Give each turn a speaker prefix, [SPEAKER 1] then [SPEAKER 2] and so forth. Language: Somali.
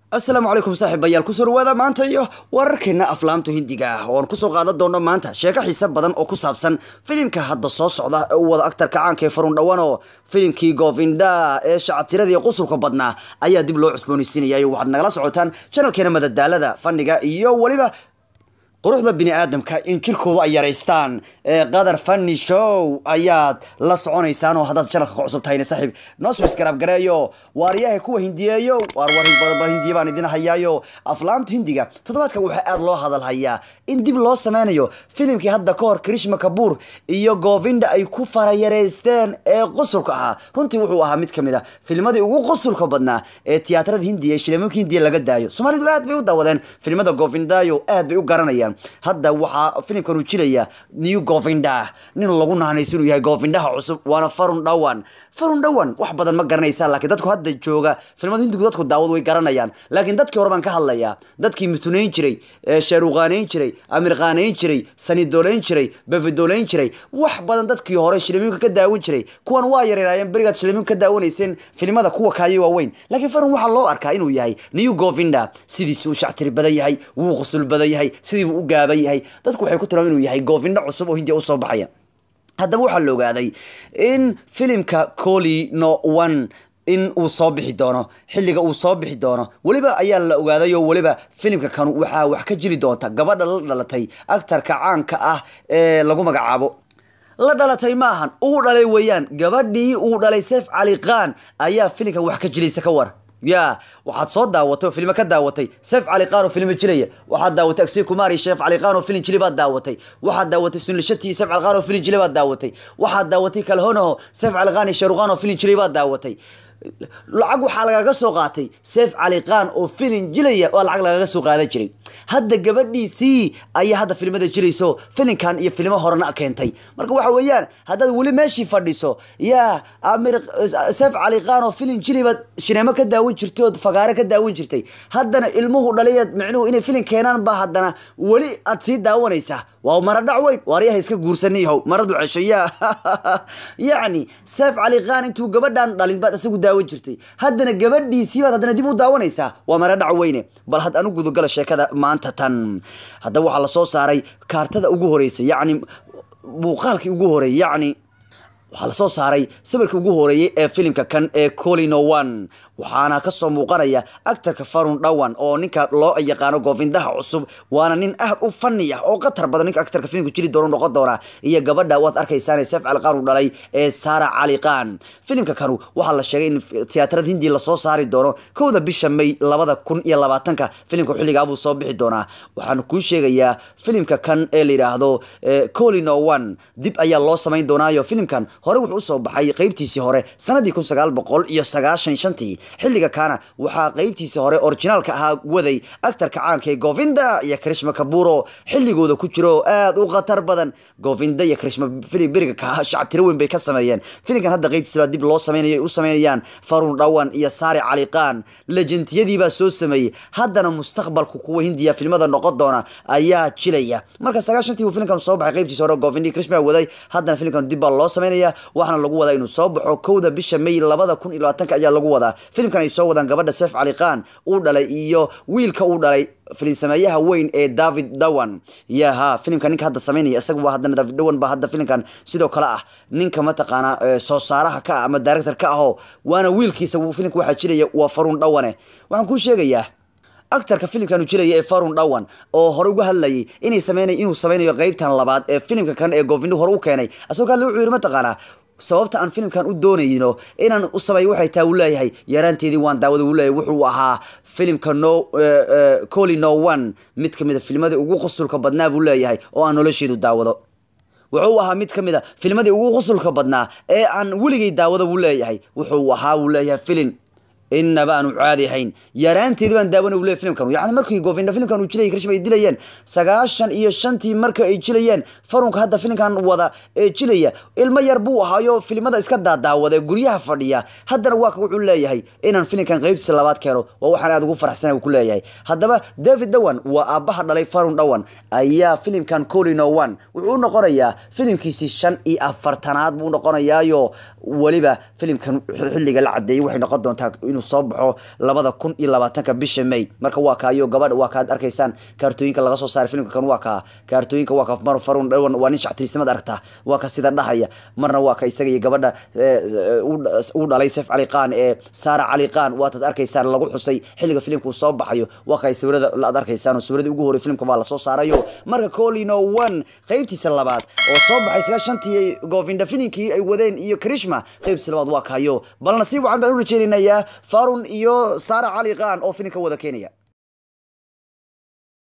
[SPEAKER 1] asalaamu calaykum saaxiibayaal kusoo dhawaada maanta iyo wararkeena aflaamta hindiga ah oo aan kusoo qaadan doono maanta sheeko xiise badan oo ku saabsan filimka hadda soo socda ee u wada aktarka caanka ee farun dhawano filimkii govinda ee shacatiradii qusulka badnaa ayaa dib loo cusboonaysiinaya waxaad nagala socotaan janalkeena madadaalada faniga iyo weliba quruxda bini aadamka in jirkoodu ay yaraystaan ee qadar funny show ayaad la soconaysaan oo haddaad janalka ka cusub tahayna saaxiib noo subscribe gareeyo waaryaha kuwa hindiyeeyo waar war badaba hindiya baan idin hayaayo aflaamta hindiga toddobaadkan waxaa aada loo hadal hayaa in dib loo sameynayo filimkii hadda ka hor krishma kabuur iyo govinda ay ku farayareysteen ee qusulka ahaa runtii wuxuu ahaa mid kamid a filmadii ugu qusulka badnaa ee tiyaatarada hindiya ee shileemoonka hindiya laga daayo soomaalidu aad bay u daawadeen filimada govindayo aad bay u garanayaan hadda waxaa filimkan uu jiraya new govinda nin lagu nahanayso inuu yahay govindaha cusub waana farun dhawan farun dhawan wax badan ma garanaysaa laakiin dadku hadda jooga filimada hindigu dadku daawad way garanayaan laakiin dadkii hore baan ka hadlayaa dadkii mutunayn jiray shaaruqaanayn jiray amirqaanayn jiray sanidolayn jiray bavidolayn jiray wax badan dadkii hore shilimiinka ka daawan jiray kuwan waa yareeraayeen berigaad shilimiinka ka daawanayseen filimada kuwa kaaya waaweyn laakiin farun waxaa loo arkaa inuu yahay new govinda sidiisuu shactiri badan yahay wuu qusul badan yahay sidiibuu u gaaban yahay dadku waxay ku tilmaam inuu yahay govinda cusub oo hindiya usoo baxaya haddaba waxaa la ogaaday in filimka coli no one in uu soo bixi doono xilliga uu soo bixi doono weliba ayaa la ogaaday oo weliba filimka kan waxaa wax ka jiri doonta gabadha la dhalatay actarka caanka ah ee lagu magacaabo la dhalatay ma ahan uu dhalay weeyaan gabadhii uu dhalay seef cali khan ayaa filimkan wax ka jilaysa ka war ya waxaad soo daawatay oo filimo ka daawatay sef cali khan oo filimo jiraya waxaad daawatay aksey kumar iyo sheef cali khan oo filim jili baad daawatay waxaad daawatay sunilshati iyo sef cali khan oo filim jili baad daawatay waxaad daawatay kalhonaho sef cali khan iyo sharuqan oo filim jilay baad daawatay lacag waxaa lagaga soo qaatay seef cali khan oo filin jilaya oo lacag lagaga soo qaadan jiray hadda gabadhiisii ayaa hadda filimada jilayso filinkan iyo filimo horena keentay marka waxa weeyaan haddaad weli meeshii fadhiso yaa amir seef cali khan oo filin jilibaad shineemo ka daawan jirtay ood fagaare ka daawan jirtay haddana ilmuhu dhaliyaad micnuhu inay filin keenaan ba haddana weli aad sii daawanaysaa waa mara dhac weyn waaryaha iska guursaniyahow maradu cesho ya yacni seef cali khan intuu gabadhan dhalin baad isagu daawan jirtay haddana gabadhiisii baad haddana dib u daawanaysaa waa mara dhac weyne bal had anu gudagala sheekada maanta tan haddaba waxaa lasoo saaray kaartada ugu horeysa yacni muuqaalkii ugu horeeyay yacni waxaa lasoo saaray sawirkii ugu horeeyey ee filimka kan ee colino one waxaana kasoo muuqanaya actarka farun dhawan oo ninka loo yaqaano goofindaha cusub waana nin aad u fani ah oo qatar badan ninka actarka filimka jiri doono noqon doona iyo gabadha waad arkaysaan seef cali khan u dhalay ee sara cali khan filimka kanu waxaa la sheegay in tiyaatarada hindiya lasoo saari doono kowda bisha may labada kun iyo labaatanka filimka xilligaabuu soo bixi doonaa waxaana kuu sheegayaa filimka kan ee la yidhaahdo colino one dib ayaa loo samayn doonaayo filimkan hore wuxuu usoo baxay qeybtiisii hore sanadii kun sagaal boqol iyo sagaashan shantii xilliga kaana waxaa qeybtiisii hore orijinaalka ahaa waday actarka caanka ee govinda iyo krishma kaburo xilligooda ku jiro oo aada u khatar badan govinda iyo krishma filim beriga ka shactiro weyn bay ka sameeyeen filimkan hadda qeybtiisa baa dib loo sameynayo ay u sameynayaan farun dhawan iyo saari cali khan lejentiyadii baa soo sameeyey haddana mustaqbalku kuwa hindiya filmada noqon doona ayaa jilaya marka sagaashantii buu filimkan soo baxay qeybtiisa hore govinda iyo krishma waday haddana filimkan dib baa loo sameynaya waxaana lagu wadaa inuu soo baxo kowda bisha may labada kun iyo labaatanka ayaa lagu wadaa filimkan ay soo wadaan gabadha seef cali khan uu dhalay iyo wiilka uu dhalay filin sameeyaha weyn ee david dhawan yaha filimka ninka hadda sameynaya isaga waa haddana david dhawan baa hadda filimkan sidoo kale ah ninka mataqaana soo saaraha ka ah ama director ka ahoo waana wiilkiisa filimka waxaa jiraya waa farun dhawane waxaan kuu sheegayaa actarka filimkan uu jiraya ee farun dhawan oo hore uga hadlayay inay sameynay inuu sameynayo qeybtan labaad ee filimka kan ee govindu hore u keenay asagoo kale wuxuu yidhi mataqaanaa sababta aan filimkan u doonayno inaan u sameeyo waxay taa uu leeyahay yaraanteedii waan daawada uu leeyahay wuxuu ahaa filimka no coli no one mid kamid a filmadii ugu qusulka badnaa buu leeyahay oo aan nolosheedu daawado wuxuu ahaa mid ka mid a filmadii ugu qusulka badnaa ee aan weligay daawado buu leeyahay wuxuu ahaa buu leeyahay filin inaba aanu caadi ahayn yaraanteedi baan daawana ule filimkan yani markii govinda filimkan uu jilayay krishma ay dilayeen sagaashan iyo shantii marka ay jilayeen farunka hadda filimkan wada ee jilaya ilmo yar buu ahaayo filimada iska daadaawada ee guryaha fadhiya haddana waa ka wuxuu leeyahay inaan filimkan qeybtiisa labaad keeno waa waxaan aad ugu faraxsana uu ku leeyahay haddaba david dhawan waa aabbaha dhalay farun dhawan ayaa filimkan colino one wuxuu u noqonayaa filimkiisii shan iyo afartanaad buu noqonayaayo weliba filimkan xilliga la cadeeyay waxay noqon doontaa inuu soo baxo labada kun iyo labaatanka bisha may marka waa kaayo gabadha waa kaad arkaysaan kaartooyinka laga soo saaray filimka kan waa kaa kaartooyinka waa ka mar farun dhawan waa nin shactirisnimada aragtaa waa ka sida dhahaya marna waa ka isaga iyo gabadha u dhalay sef cali qaan ee saara cali qaan waataad arkaysaan lagu xusay xilliga filimka uu soo baxayo waa kay sawirada aad arkaysaan oo sawiradii ugu horey filimka baa lasoo saarayo marka colino one qeybtiisa labaad oo soo baxay sagaashantii govinda filinkii ay wadeen iyo krishma qeybtiisa labaad waa kayo bal nasiib wacan baan u rajeynayaa farun iyo saara cali qaan oo filimka wada keenaya